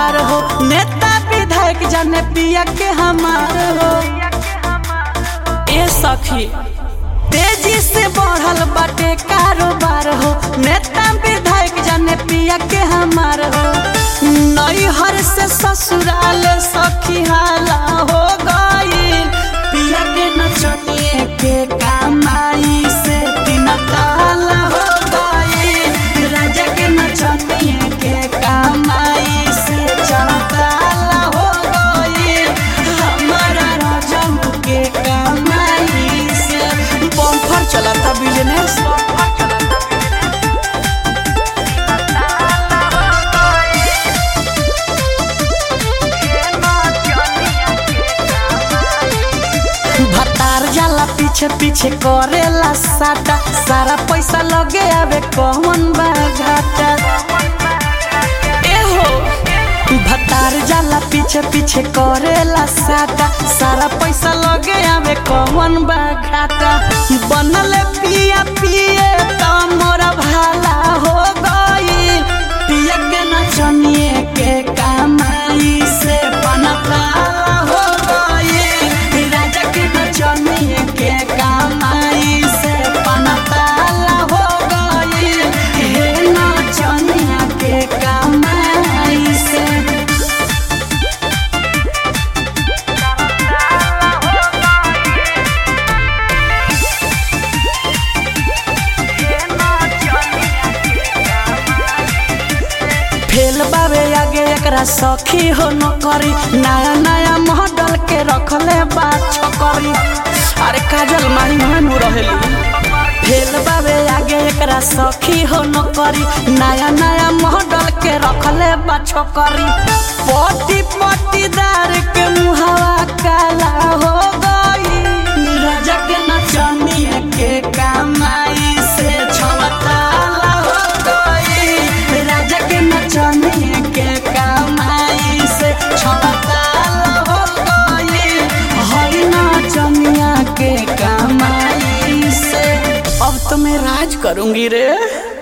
कारोबार हो नेता विधायक जाने पिया के हमार हो ए सखी तेजी से बढ़ल बाटे कारोबार हो नेता विधायक जाने पिया के हमार हो नैहर से ससुराल सखी हाला हो गईल पिया के नचनिए के कमाई से दिन ताला हो गईल राजा के नचनिए के कमाई से चौताला हो गईल हमारा राजा के कमाई से बम्फर चलता बिजनेस भतार जाला पीछे पीछे करेला साटा सारा पैसा लगे आवे कौन बा घाटा ए हो भतार जाला पीछे पीछे करेला साटा सारा पैसा लगे आवे कौन बा घाटा बनल पिया पिए त मोरा भाला हो गईल पिया के नचनिए के कमाई से बनताला हो गईल राजा के नचनिए के कमाई से बनताला हो गईल हे नचनिया के कमाई से फेल बाबे आगे एकरा सखी हो न करी नया नया मॉडल के रखले बा छकरी अरे काजल माही मानू रहेली फेल बाबे आगे एकरा सखी हो न करी नया नया मॉडल के रखले बा छकरी पटी पटीदार के मुहावा काला हो गई राजा के नचनिए के कमाई से छवताला हो गई राजा के नचनिए के कमाई से छवताला हो गई हई नचनिया के कमाई से अब तो मैं राज करूंगी रे